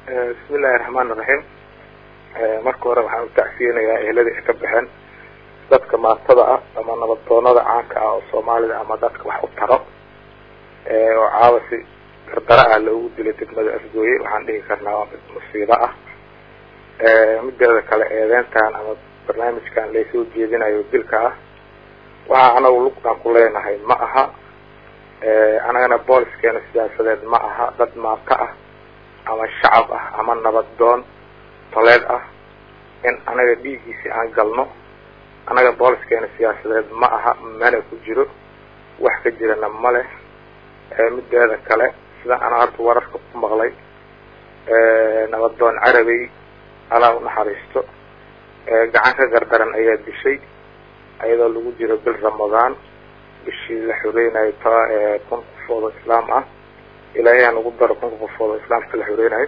bismillahi raxmaan iraxiim marka hore waxaan utacsiyanayaa ehladii ay ka baxeen dadka maatada ah ama nabaddoonada caanka ah oo soomaalida ama dadka wax u taro oo caawa si gardara ah loogu dilay degmada afgooye waxaan dhihi karnaa waa mid musiibo ah mideeda kale eedeyntan ama barnaamijkan laysoo jeedinayo dilka ah waxa anagu lugtaan ku leenahay ma aha anagana booliskeena siyaasadeed ma aha dad maato ah ama shacab ah ama nabaddoon toleed ah in anaga dhiiggiisi aan galno anaga booliskeena siyaasadeed ma aha mana ku jiro wax ka jirana ma leh mideeda kale sida ana hadda wararka ku maqlay nabaddoon carabey alaa unaxariisto gacan ka gardaran ayaa dishay iyadoo lagu jiro bil ramadaan bishii la xoreynayo ta kun qofood oo islaam ah ilaahay aan ugu daro kunka qofood oo islaamka la xoreynayo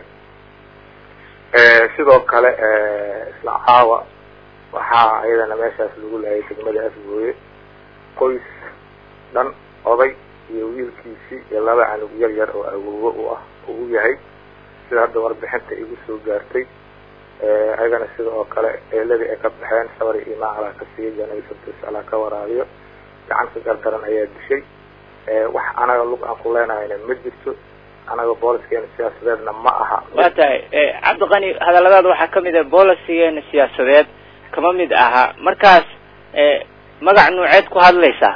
sidoo kale isla caawa waxaa ayadana meeshaas lagu laayay degmada afgooye qoys dhan oday iyo wiilkiisii iyo laba canug yar yar oo awoowo u ah uu yahay sida hadda warbixinta igu soo gaartay ayagana sida oo kale eeladii ay ka baxeen sabari imaan alaa ka siiya janabisabtis alaa ka waraabiyo gacanka gardaran ayaa dishay wax anaga lug aan ku leenahayna ma jirto anaga booliskeena siyaasadeedna ma aha waa tahay cabdiqani hadalladaada waxaa kamid ah boolisigeena siyaasadeed kama mid aha markaas magac nuuceed ku hadlaysaa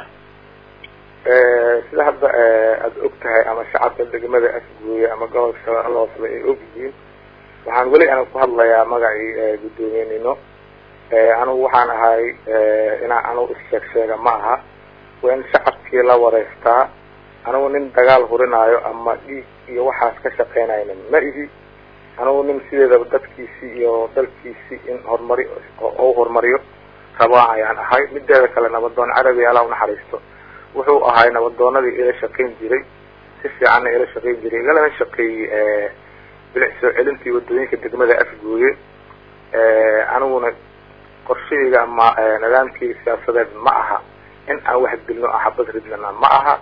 sida hadda aada og tahay ama shacabka degmada afgooye ama gobolka shabeelle hooseba ay og yihiin waxaan weli ana ku hadlayaa magacii guddoomiyenimo anigu waxaan ahay inaa anugu issheeg sheega ma aha waa in shacabkii la wareystaa anigu nin dagaal hurinaayo ama dhiig iyo waxaas ka shaqeynayna ma ihi anigu nin sideedaba dadkiisii iyo dalkiisii in horumari u horumariyo rabaa ayaan ahay mideeda kale nabadoon carabi alaa unaxariisto wuxuu ahay nabadoonadii ila shaqayn jiray si fiicanna ila shaqayn jiray igalana shaqeeyey bilic soo celintii wadooyinka degmada afgooye aniguna qorshahayga ama nidaamkii siyaasadeed ma aha in aan wax dilno axabad ridlana ma aha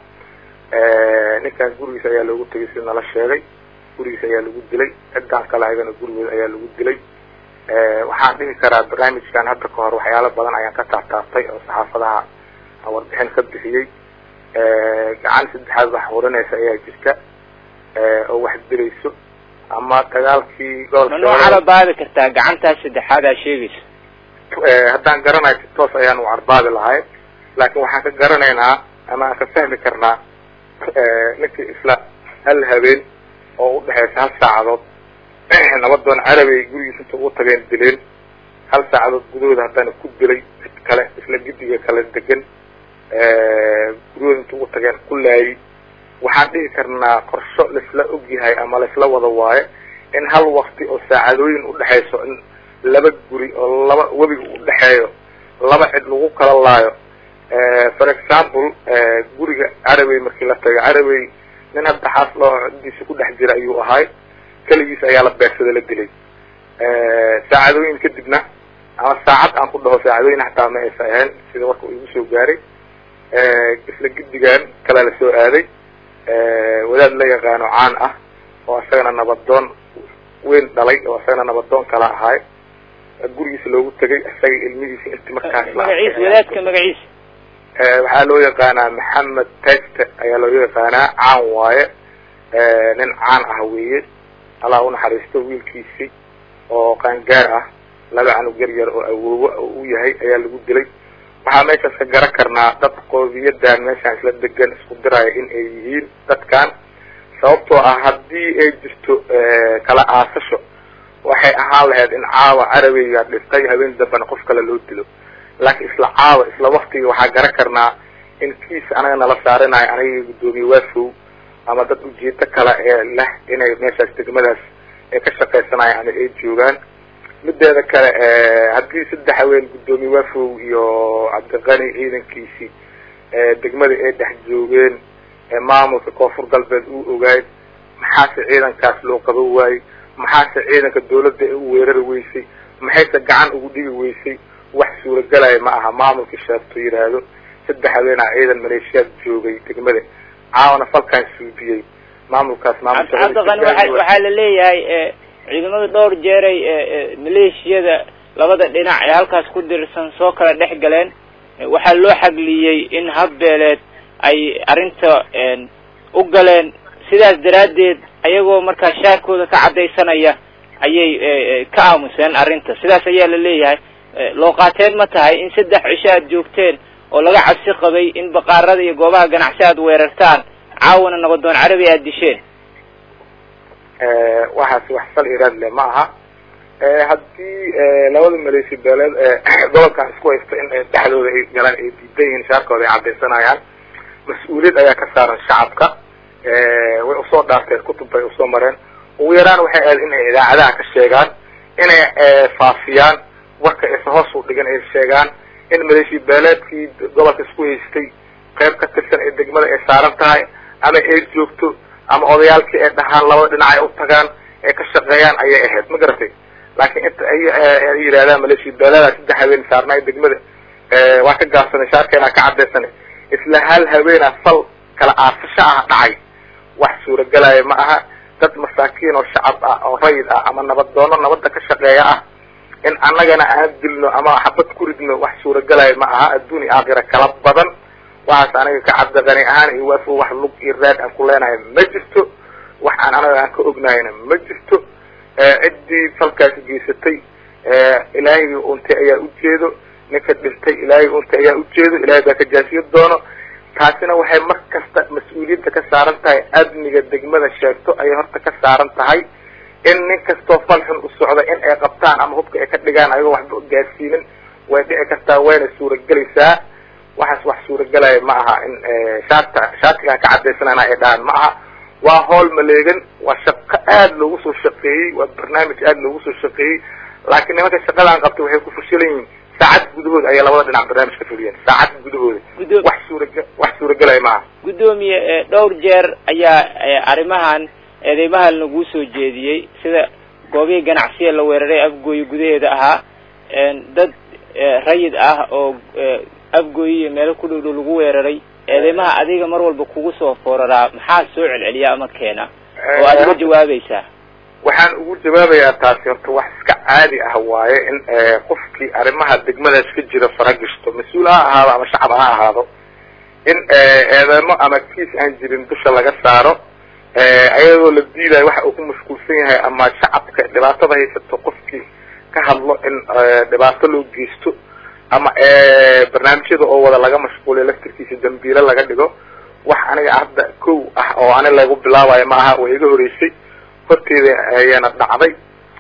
ninkan gurigiisa ayaa loogu tegay si nala sheegay gurigiisa ayaa lagu dilay ciddaan kale ayagana gurigood ayaa lagu dilay waxaan dhihi karaa barnaamijkan hadda ka hor waxyaalo badan ayaan ka taabtaabtay oo saxaafadaha aan warbixin ka bixiyey gacan saddexaad wax hurinaysa ayaa jirta oo wax dilayso ama dagaalkii ma noo carabaabi kartaa gacantaas saddexaad aa sheegayso haddaan garanayo si toos ayaan u carbaabi lahay laakiin waxaan ka garanaynaa ama aan ka fahmi karnaa ninkii isla hal habeen oo udhexeysa hal saacadood nabadoon carabi ay gurigiisa inta ugu tageen dileen hal saacadood gudahooda haddana ku dilay cid kale isla gidiga kala degan guryahooda inta ugu tageen ku laayay waxaan dhihi karnaa qorsho laisla ogyahay ama laisla wada waayo in hal wakti oo saacadooyin udhexeyso in laba guri oo laba webiga udhexeeyo laba cid lagu kala laayo for example guriga carabey markii la tago carabey nin hadda xaas loo ciddiisa ku dhex jira ayuu ahay keligiis ayaa la beegsada la dilay saacadooyin kadibna ama saacad aan ku dhaho saacadooyin hataa ma aysa ahayn sida warka uu igu soo gaaray isla gidigan kale la soo aaday wadaad la yaqaano caan ah oo isagana nabadoon weyn dhalay oo isagana nabadoon kala ahaay gurigiisa loogu tegay isaga ilmihiisa inti markaas magaciis wadaadka magaciisa waxaa loo yaqaanaa maxamed teste ayaa loo yaqaanaa caan waaye nin caan ah weeye allah unaxariisto wiilkiisii oo qaangaar ah laba canug yar yar oo awoowo u yahay ayaa lagu dilay waxaa meeshaas ka garan karnaa dad qoomiyadan meeshaan isla degan isku diraya in ay yihiin dadkan sababtoo ah haddii ay jirto kala aasasho waxay ahaan lahayd in caawa carabeyga dhintay habeen dambena qof kale loo dilo laakiin isla caawa isla waktiga waxaa garan karnaa in kiis anaga nala saarinayo aniga guddoomiye waafow ama dad ujeedo kale ee leh inay meeshaas degmadaas ay ka shaqaysanayan ama ay joogaan mideeda kale haddii saddex haween guddoomiye waafow iyo cabdiqani ciidankiisii degmada ay dhex joogeen maamulka koonfur galbeed uu ogaay maxaase ciidankaas loo qaban waayey maxaase ciidanka dawladda ay u weerari weysay maxayse gacan ugu dhigi weysay wax suuragelaya ma aha maamulka sheegto yidhaahdo saddex haweenaa ciidan maleeshiyaad joogay degmada caawana falkaan suudiyey maamulkaas cabdiqani waa waxaa la leeyahay ciidamada dhowr jeeray maleeshiyada labada dhinac ee halkaas ku dirsan soo kala dhex galeen waxaa loo xagliyey in habbeeleed ay arrinta u galeen sidaas daraaddeed ayagoo markaa shaarkooda ka caddaysanaya ayay ka aamuseen arrinta sidaas ayaa la leeyahay looqaateen ma tahay in saddex cisho aad joogteen oo laga cabsi qabay in baqaarada iyo goobaha ganacsi aad weerartaan caawana nabadoon carabi aad disheen waxaas wax sal iraad leh ma aha haddii labada maleeshi beeleed gobolkan isku haysta in dhexdooda ay galaan ay diidan yihiin shaarkooda ay caddaysanayaan mas-uuliyad ayaa ka saaran shacabka way usoo dhaarteen kutub bay usoo mareen ugu yaraan waxay ahayd in ay idaacadaha ka sheegaan inay faafiyaan warka aysa hoos u dhigan ay sheegaan in maleeshi beeleedkii gobolka isku haystay qayb ka tirsan ee degmada ay saaran tahay ama ay joogto ama odayaalkii ay dhahaan labada dhinac ay u tagaan ay ka shaqeeyaan ayay ahayd ma garatay laakiin inta ay yidhahdaan maleeshi beeleeda saddex habeen saarnay degmada waa ka gaabsanay shaarkeena ka caddaysanay isla hal habeena fal kala aafasho ah dhacay wax suuragelaya ma aha dad masaakiin oo shacab ah oo rayid ah ama nabadoono nabadda ka shaqeeya ah in annagana aan dilno ama xabad ku ridno wax suuragelaya ma aha adduun iyo aakhira kala badan waxaas aniga ka cabdiqani ahaan iyo waafo wax lug iyo raad aan ku leenahay ma jirto wax aan anaga aan ka ognahayna ma jirto ciddii falkaasi geysatay ilaahay untay ayaa ujeedo ninka dhintay ilaahay untay ayaa ujeedo ilahay baa ka jaasiyo doono taasina waxay mar kasta mas-uuliyadda ka saaran tahay amniga degmada sheegto ayay horta ka saaran tahay in nin kastoo fal xun u socda in ay qabtaan ama hubka ay ka dhigaan ayagoo waxba gaarsiinin way dhici kartaa wayna suuragelaysaa waxaas wax suuragelaya ma aha in shaarta shaartigaan ka caddaysanana ay dhahaan ma aha waa howl maleegan waa shaqo aada loogu soo shaqeeyey waa barnaamij aada loogu soo shaqeeyey laakiin nimanka shaqadaan qabtay waxay ku fashilan yihiin saacad gudahood ayay labada dhinac barnaamij ka fuliyeen saacad gudahooda wax suuraga wax suuragelaya ma aha guddoomiye dhowr jeer ayaa arrimahan eedeymahan laguu soo jeediyey sida goobihii ganacsiya la weeraray afgooye gudaheeda ahaa dad rayid ah oo afgooye iyo meelo ku dhow dhow lagu weeraray eedeymaha adiga mar walba kugu soo fooraraa maxaa soo celceliya ama keena oo aad uga jawaabaysaa waxaan ugu jawaabayaa taasi horta wax iska caadi ah waaye in qofkii arrimaha degmadaas ka jira faragashto mas-uul ha ahaado ama shacab ha ahaado in eedeymo ama kiis aan jirin dusha laga saaro ayadoo la diidayo waxa uu ku mashquulsan yahay ama shacabka dhibaatada haysato qofkii ka hadlo in dhibaato loo geysto ama barnaamijyada oo wada laga mashquuliyo laftirkiisa dambiilo laga dhigo wax aniga hadda kow ah oo ani lagu bilaabayo ma aha way iga horeysay horteeda ayaana dhacday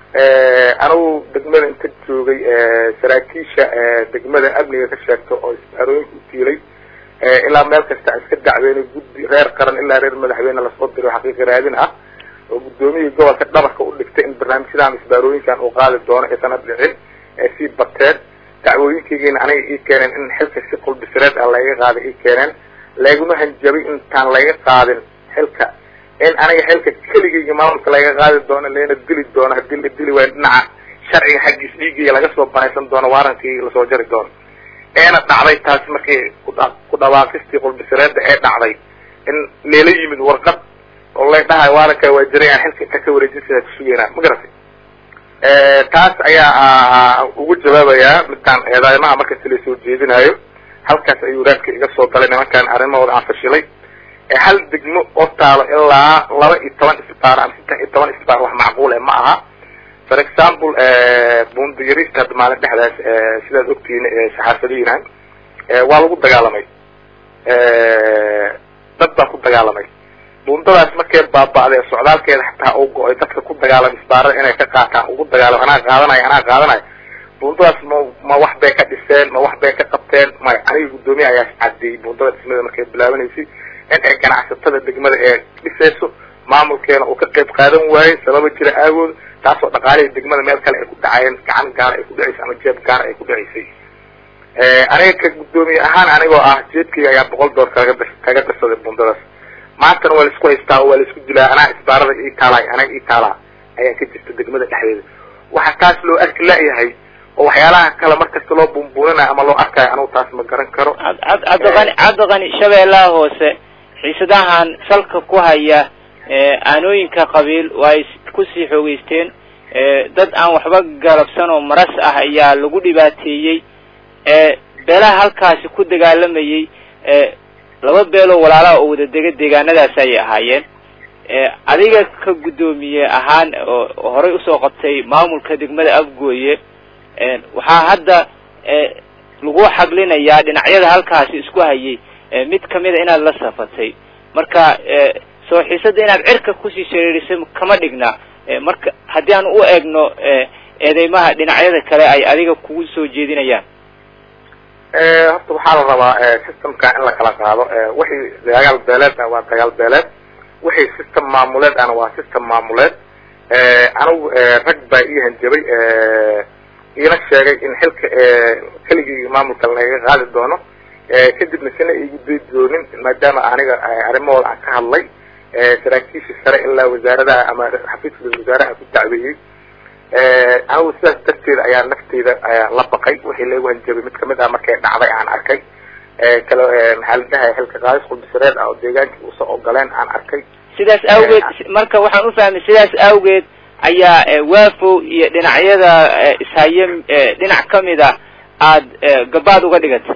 anigu degmada inta joogay saraakiisha degmada amniga ka sheegto oo isbaarooyinka u tiilay ilaa meel kasta iska dacweyne guddi reer qaran ilaa reer madaxweyne lasoo diro xaqiiqi raadin ah oo guddoomiyii gobolka dhabarka u dhigtay in barnaamijyadan isbaarooyinkan uu qaadi doono aysan dhicin ee sii bateen dacwooyinkaygiina aniga ii keeneen in xilka si qulbisireed ah layga qaaday ii keeneen layguma hanjabay intaan layga qaadin xilka in aniga xilka keligayga maamulka laga qaadi doono leena dili doono hadii la dili waayo dhinaca sharciga xaggiis dhiigayga laga soo banaysan doono waarankayga lasoo jari doono eena dhacday taasi markii ku dhawaaqistii qulbisireedda ee dhacday in leela yimid warqad oo lay dhahayo waaranka waa jiray aan xilka inta ka wareejin sidaa kusugeynaa ma garatay taas ayaa ugu jawaabayaa midkaan eedeymaha markasta la soo jeedinayo halkaas ayuu raadka iga soo galay nimankaan arrimahooda aan fashilay hal degmo oo taalo ilaa laba iyo toban isbaar ama saddex iyo toban isbaar wax macquul e ma aha for example bundiyarista hadda maalin dhexdaas sidaad ogtihiin saxaafadihiina waa lagu dagaalamay dad baa ku dagaalamay bundadaas markay baaba'day socdaalkeeda xataa u go-ay dadka ku dagaalamay isbaarada inay ka qaataan ugu dagaalamo anaa qaadanayo anaa qaadanayo bundadaas ma ma wax bay ka dhiseen ma wax bay ka qabteen maya aniga guddoomiye ayaa cadeeyey bundada dhismada markay bilaabanaysay in ay ganacsatada degmada ee dhisayso maamulkeena uu ka qayb qaadan waayey sababa jira aagood taasoo dhaqaalihii degmada meel kale ay ku dhacayeen gacan gaara ay ku dhacaysay ama jeeb gaara ay ku dhacaysay aniga ka guddoomiye ahaan anigoo ah jeebkayga ayaa boqol door kaga kaga dirsaday bundadaas maantana waa laisku haystaa oo waa laisku dilaa anaa isbaarada ii taalaay anaga ii taalaa ayaa ka jirta degmada dhexdeeda waxa taas loo arki la-yahay oo waxyaalaha kale markasta loo bumbuuninayo ama loo arkayo anugu taas ma garan karo cabdiqani cabdiqani shabeellaha hoose xiisadahan salka ku haya aanooyinka qabiil waa ay kusii xoogeysteen dad aan waxba galabsan oo maras ah ayaa lagu dhibaateeyey beelaha halkaasi ku dagaalamayey laba beeloo walaalaha oo wada dega deegaanadaas ayay ahaayeen adiga ka guddoomiye ahaan oo horey usoo qabtay maamulka degmada afgooye waxaa hadda lagu xaglinayaa dhinacyada halkaasi isku hayay mid kamida inaad la safatay marka soo xiisada inaad cirka kusii shareerisay kama dhigna marka haddii aan u eegno eedeymaha dhinacyada kale ay adiga kugu soo jeedinayaan horta waxaa la rabaa systemka in la kala qaado wixii dagaal beeleed ah waa dagaal beeleed wixii system maamuleed ana waa system maamuleed anigu rag baa ii hanjabay iina sheegay in xilka keligii maamulka lagaga qaadi doono kadibna sina igu day doonin maadaama aniga arrimahooda aan ka hadlay saraakiishii sare ilaa wasaaradaha ama xafiiska wasaaraha ku dacweeyey anigu sidaas darteeda ayaa nafteyda la baqay wixii laigu hanjabay mid kamid ah markay dhacday aan arkay kale maxaa la dhahay xilka qaadis qudbisareed ah oo deegaankii usoo ogoleen aan arkay sidaas awgeed marka waxaan ufahmay sidaas awgeed ayaa waafow iyo dhinacyada ishaye dhinac kamid a aada gabaad uga dhigata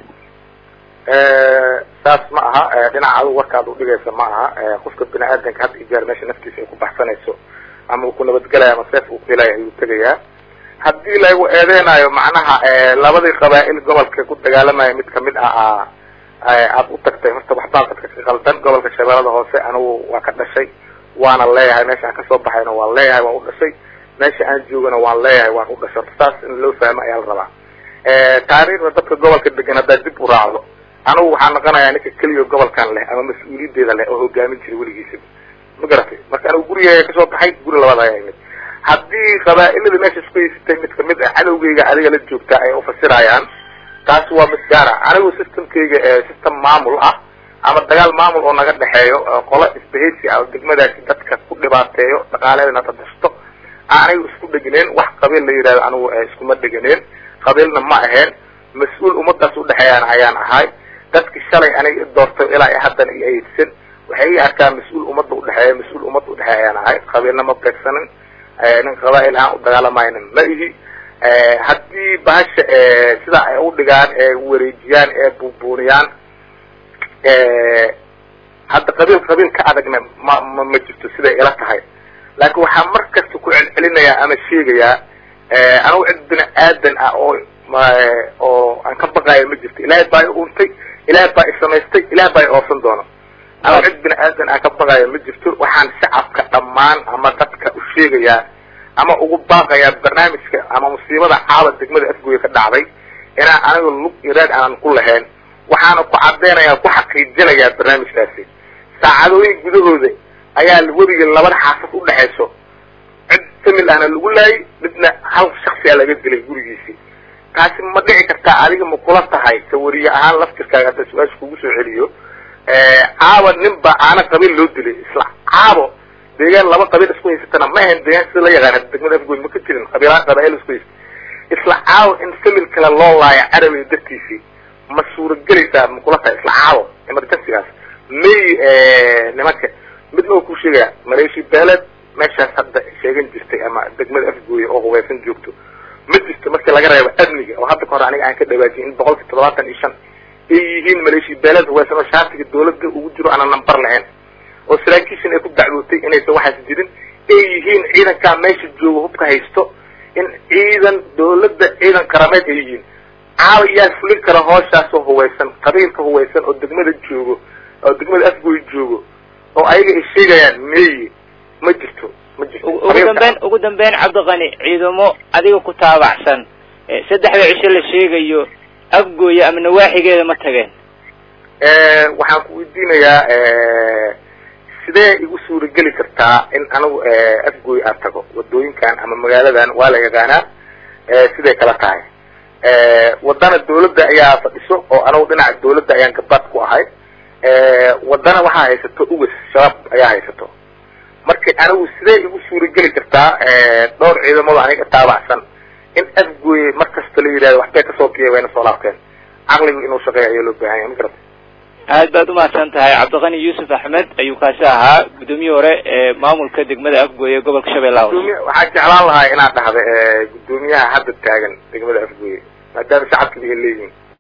saas ma aha dhinaca adigu warkaad udhigaysa ma aha qofka bini aadanka hadda ijaar meesha naftiisa ay ku baxsanayso ama uu ku nabadgelaya ama seef uu filaya ayuu tegayaa haddii lagu eedeynayo macnaha labadii qabaa'il gobolka ku dagaalamaya mid kamid ah aad u tagtay horta waxbaa dadka ka qaldan gobolka shabeellada hoose anigu waa ka dhashay waana leeyahay meesha aan kasoo baxayna waan leeyahay waan u dhashay meesha aan joogana waan leeyahay waan u dhashay horta saas in loo fahmo ayaa la rabaa taariikhda dadka gobolka degan haddaad dib u raacdo anigu waxaa noqonayaa ninka keliya gobolkan leh ama mas-uuliyadeeda leh oo hogaamin jiray weligiisaba ma garatay marka anigu gurigeyga kasoo baxay guri labaad ayaa imid haddii qabaa'ilada meesha isku haysatay mid kamid ah cadowgeyga adiga la joogtaa ay ufasirayaan taasi waa mid gaara anigu systemkeyga system maamul ah ama dagaal maamul oo naga dhexeeyo qolo isbahaysi ah oo degmadaasi dadka ku dhibaateeyo dhaqaaleedana tadashto anigu isku dheganeen wax qabiil la yidhahdo anigu iskuma dheganeen qabiilna ma aheen mas-uul ummadaas udhexeeyaan ayaan ahay dadki shalay aniga i doortay ilaa i haddana i aydsan waxay ii arkaa mas-uul ummadda udhexeeya mas-uul ummadda udhexeeya ayaan ahay qabiilna ma beegsanin nin qabaa'il aan u dagaalamayna ma ihi haddii bahasha sidaa ay udhigaan ee wareejiyaan ee buubuuniyaan hadda qabiil qabiil ka adagna ma ma ma jirto siday ila tahay laakiin waxaa mar kasta ku celcelinayaa ama sheegayaa anigu cid bini aadan ah oo oo aan ka baqaayo ma jirto ilaahay baa i untay ilaahay baa i samaystay ilaahay baa i oosan doono anigu cid bini aadan aan ka baqaayo ma jirto waxaan shacabka dhammaan ama dadka u sheegayaa ama ugu baaqayaa barnaamijka ama musiibada caawa degmada afgooya ka dhacday inaan aniga lug iraad aanan ku lahayn waxaana ku cadeynayaa ku xaqiijinayaa barnaamijkaasi saacadooyin gudahooda ayaa webiga labada xaafad udhexayso cid famil ahna lagu laayay midna hal shaksi a laga dilay gurigiisii taasi ma dhici kartaa adiga ma kula tahay sawariye ahaan laftirkaaga hadda su-aasha kugu soo celiyo caawa nin ba aana qabiil loo dilay isla caabo deegaan laba qabiil isku haysatana ma ahayn deegaan sida la yaqaana degmada afgoy ma ka jirin qabiilaa qabaa'il isku haysta isla caawo in famil kale loo laayo carabiga dartiisii ma suuragelaysaa ma kula tahay isla caawo emergencygaas may nimanka midna oo ku sheegaya maleeshi beeleed meeshaas hadda sheegan jirtay ama degmada afgooya oo hubeysan joogto ma jirto markii laga reebo amniga oo hadda ka hor aniga aan ka dhawaajiyay in boqolki toddobaatan iyo shan ay yihiin maleeshi beeleed hubeysan oo shaatiga dawladda ugu jiro aanan nambar lahayn oo saraakiishan ay ku dacwootay inaysan waxaas jirin ay yihiin ciidankaa meesha jooga hubka haysto in ciidan dawladda ciidan qarameed ay yihiin caawa yaa fulin kara hooshaasoo huweysan qabiilka huweysan oo degmada joogo oo degmada afgooy joogo oo ayaga ay sheegayaan meeye ma jirto ma jirto ugu dambeyn ugu dambeyn cabdiqani ciidamo adiga ku taabacsan saddexda cisho la sheegayo afgooya ama nawaaxigeeda ma tageen waxaan ku weydiinayaa sidee igu suurageli kartaa in anigu afgooy aan tago wadooyinkan ama magaaladan waa la yaqaanaa siday kala tahay wadana dawladda ayaa fadhiso oo anigu dhinaca dawladda ayaan gabaad ku ahay wadana waxaa haysato ugas shabaab ayaa haysato marka anigu sidee igu suurageli kartaa dhowr ciidamado aniga taabacsan in afgooye mar kasta la yidhahdo waxbay kasoo biya wayna soo laabteen caqligu inuu shaqeeya ayaa loo baahan yahay ma garata aad baad umahadsan tahay cabdiqani yuusuf axmed ayuu kaasi ahaa guddoomiye hore ee maamulka degmada afgooye gobolka shabeellaha hoose gudoomiye waxaan jeclaan lahaa inaad dhahda guddoomiyaha hadda taagan degmada afgooye maadaama shacabka bay leeyihin